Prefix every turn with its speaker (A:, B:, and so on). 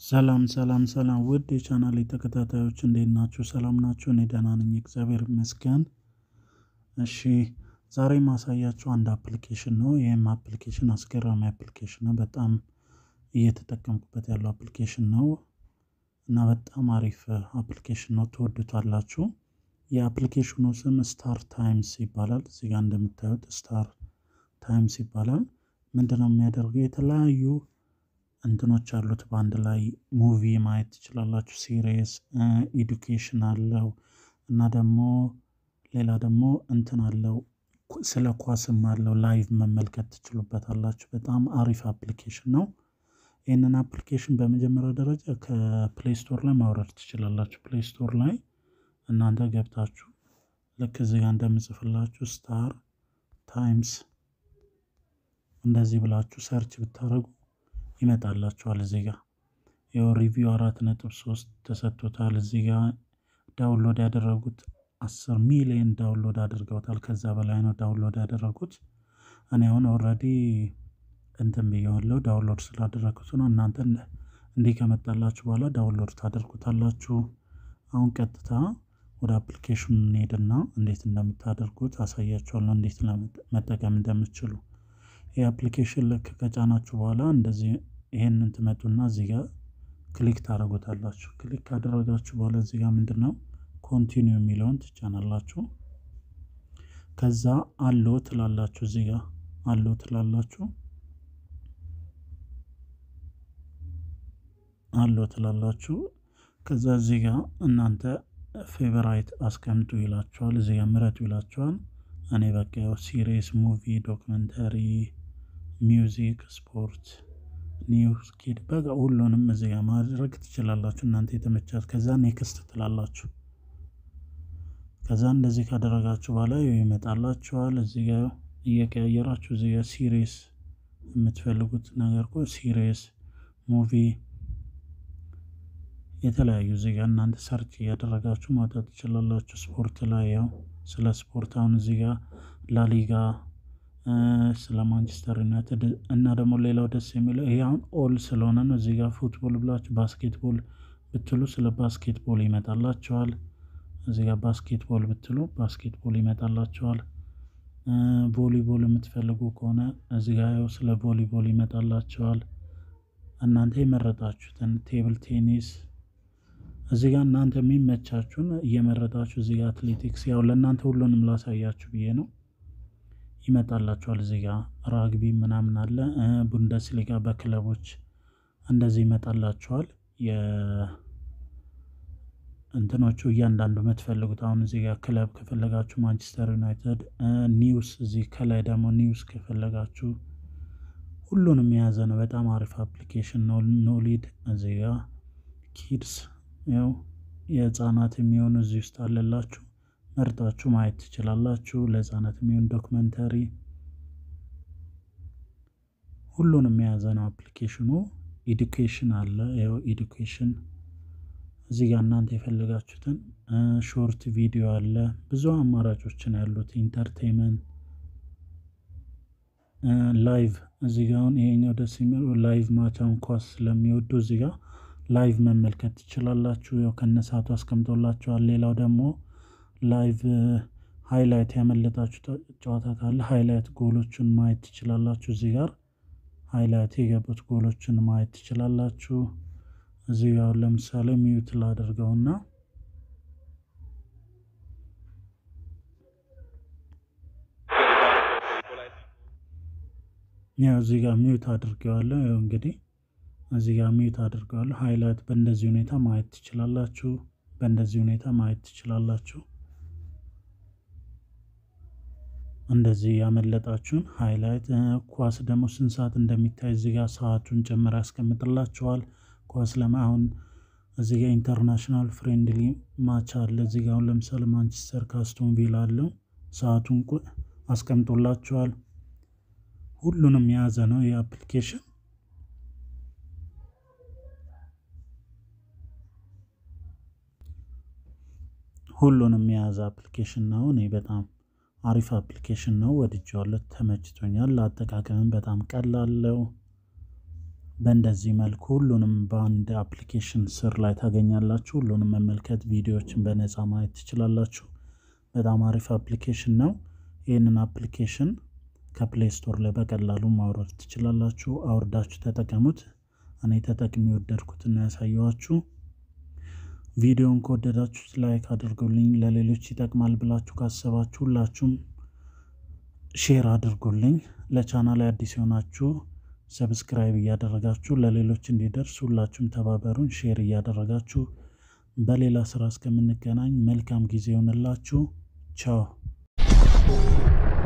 A: ሰላም ሰላም ሰላም ውድ የቻናሌ ተከታታዮች እንዴት ናችሁ? ሰላም ናችሁ? እኔ ደህና ነኝ፣ እግዚአብሔር ይመስገን። እሺ ዛሬ ማሳያችሁ አንድ አፕሊኬሽን ነው። ይህም አፕሊኬሽን አስገራሚ አፕሊኬሽን ነው። በጣም እየተጠቀምኩበት ያለው አፕሊኬሽን ነው እና በጣም አሪፍ አፕሊኬሽን ነው። ትወዱታላችሁ። የአፕሊኬሽኑ ስም ስታር ታይምስ ይባላል። እዚህ ጋር እንደምታዩት ስታር ታይምስ ይባላል። ምንድነው የሚያደርገው? የተለያዩ እንትኖች አሉት በአንድ ላይ ሙቪ ማየት ትችላላችሁ። ሲሪየስ ኤዱኬሽን አለው እና ደግሞ ሌላ ደግሞ እንትን አለው ስለ ኳስም አለው ላይቭ መመልከት ትችሉበታላችሁ። በጣም አሪፍ አፕሊኬሽን ነው። ይህንን አፕሊኬሽን በመጀመሪያ ደረጃ ከፕሌይ ስቶር ላይ ማውረድ ትችላላችሁ። ፕሌይ ስቶር ላይ እናንተ ገብታችሁ ልክ እዚህ ጋር እንደምጽፍላችሁ ስታር ታይምስ እንደዚህ ብላችሁ ሰርች ብታደርጉ ይመጣላችኋል። እዚህ ጋር ይኸው ሪቪው አራት ነጥብ ሶስት ተሰጥቶታል። እዚህ ጋር ዳውንሎድ ያደረጉት አስር ሚሊዮን ዳውንሎድ አድርገውታል። ከዛ በላይ ነው ዳውንሎድ ያደረጉት። እኔ አሁን ኦልሬዲ እንትን ብየዋለሁ ዳውንሎድ ስላደረጉት ነው። እናንተ እንዲህ ከመጣላችሁ በኋላ ዳውንሎድ ታደርጉታላችሁ። አሁን ቀጥታ ወደ አፕሊኬሽኑ እንሄድና እንዴት እንደምታደርጉት አሳያችኋለሁ፣ እንዴት መጠቀም እንደምትችሉ። ይህ አፕሊኬሽን ልክ ከጫናችሁ በኋላ እንደዚህ ይሄንን ትመጡና እዚህ ጋር ክሊክ ታደርጉታላችሁ። ክሊክ ካደረጋችሁ በኋላ እዚህ ጋር ምንድን ነው ኮንቲኒው የሚለውን ትጫናላችሁ። ከዛ አሎ ትላላችሁ። እዚህ ጋር አሎ ትላላችሁ። አሎ ትላላችሁ። ከዛ እዚህ ጋር እናንተ ፌቨራይት አስቀምጡ ይላችኋል። እዚህ ጋር ምረጡ ይላችኋል። እኔ በቃ ያው ሲሪየስ፣ ሙቪ፣ ዶክመንተሪ፣ ሚውዚክ፣ ስፖርት፣ ኒውስ፣ ኪድ በቃ ሁሉንም እዚህ ጋር ማድረግ ትችላላችሁ እናንተ የተመቻት። ከዛ ኔክስት ትላላችሁ። ከዛ እንደዚህ ካደረጋችሁ በኋላ ይመጣላችኋል። እዚህ ጋር እየቀያየራችሁ እዚህ ጋር ሲሪየስ የምትፈልጉት ነገር እኮ ሲሪየስ፣ ሙቪ የተለያዩ እዚህ ጋር እናንተ ሰርች እያደረጋችሁ ማውጣት ትችላላችሁ። ስፖርት ላይ ያው ስለ ስፖርት አሁን እዚህ ጋር ላሊጋ፣ ስለ ማንቸስተር ዩናይትድ እና ደግሞ ሌላው ደስ የሚለው ይሄ አሁን ኦል ስለሆነ ነው። እዚህ ጋር ፉትቦል ብላችሁ ባስኬትቦል ብትሉ ስለ ባስኬትቦል ይመጣላችኋል። እዚህ ጋር ባስኬትቦል ብትሉ ባስኬትቦል ይመጣላችኋል። ቮሊቦል የምትፈልጉ ከሆነ እዚህ ጋር ያው ስለ ቮሊቦል ይመጣላችኋል። እናንተ የመረጣችሁትን ቴብል ቴኒስ እዚህ ጋር እናንተ የሚመቻችሁን እየመረጣችሁ እዚህ ጋር አትሌቲክስ ያው ለእናንተ ሁሉንም ላሳያችሁ ብዬ ነው ይመጣላችኋል። እዚህ ጋር ራግቢ ምናምን አለ። ቡንደስሊጋ በክለቦች እንደዚህ ይመጣላችኋል። እንትኖቹ እያንዳንዱ የምትፈልጉት አሁን እዚህ ጋር ክለብ ከፈለጋችሁ ማንቸስተር ዩናይትድ፣ ኒውስ እዚህ ከላይ ደግሞ ኒውስ ከፈለጋችሁ ሁሉንም የያዘ ነው። በጣም አሪፍ አፕሊኬሽን ነው። ኖሊድ እዚህ ጋር ኪድስ ያው የህፃናት የሚሆኑ እዚህ ውስጥ አለላችሁ መርጣችሁ ማየት ትችላላችሁ። ለህፃናት የሚሆን ዶክመንተሪ ሁሉንም የያዘ ነው አፕሊኬሽኑ። ኢዱኬሽን አለ ያው ኢዱኬሽን እዚህ ጋር እናንተ የፈለጋችሁትን ሾርት ቪዲዮ አለ። ብዙ አማራጮችን ያሉት ኢንተርቴንመንት ላይቭ እዚህ ጋር አሁን ይሄኛው ደስ የሚለው ላይቭ ማቻውን ኳስ ስለሚወዱ እዚህ ጋር ላይቭ መመልከት ትችላላችሁ። ያው ከነሳቱ አስቀምጦላችኋል። ሌላው ደግሞ ላይቭ ሃይላይት ያመለጣችሁ ጨዋታ ካለ ሃይላይት ጎሎችን ማየት ትችላላችሁ። እዚህ ጋር ሃይላይት የገቡት ጎሎችን ማየት ትችላላችሁ። እዚህ ጋር ለምሳሌ ሚዩት ላደርገውና ያው እዚህ ጋር ሚዩት አድርገዋለሁ። ያው እንግዲህ እዚህ ጋር ሚዩት አድርገዋለሁ። ሃይላይት በእንደዚህ ሁኔታ ማየት ትችላላችሁ። በእንደዚህ ሁኔታ ማየት ትችላላችሁ። እንደዚህ ያመለጣችሁን ሃይላይት። ኳስ ደግሞ ስንት ሰዓት እንደሚታይ እዚህ ጋር ሰዓቱን ጨምር ያስቀምጥላችኋል። ኳስ ለማ አሁን እዚህ ጋር ኢንተርናሽናል ፍሬንድሊ ማች አለ። እዚህ ጋር አሁን ለምሳሌ ማንቸስተር ካስቶን ቪላ አለው። ሰዓቱን አስቀምጦላችኋል። ሁሉንም የያዘ ነው ይህ አፕሊኬሽን። ሁሉንም የያዘ አፕሊኬሽን ነው። እኔ በጣም አሪፍ አፕሊኬሽን ነው፣ ወድጄዋለሁ፣ ተመችቶኛል። ለአጠቃቀምም በጣም ቀላለው። በእንደዚህ መልኩ ሁሉንም በአንድ አፕሊኬሽን ስር ላይ ታገኛላችሁ። ሁሉንም መመልከት፣ ቪዲዮዎችን በነፃ ማየት ትችላላችሁ። በጣም አሪፍ አፕሊኬሽን ነው። ይህንን አፕሊኬሽን ከፕሌይ ስቶር ላይ በቀላሉ ማውረድ ትችላላችሁ። አውርዳችሁ ተጠቀሙት። እኔ ተጠቅሚ የወደድኩትና ያሳየኋችሁ። ቪዲዮን ከወደዳችሁት ላይክ አድርጉልኝ። ለሌሎች ይጠቅማል ብላችሁ ካሰባችሁ ሁላችሁም ሼር አድርጉልኝ። ለቻናል አዲስ የሆናችሁ ሰብስክራይብ እያደረጋችሁ ለሌሎች እንዲደርስ ሁላችሁም ተባበሩን። ሼር እያደረጋችሁ በሌላ ስራ እስከምንገናኝ መልካም ጊዜ ይሆንላችሁ። ቻው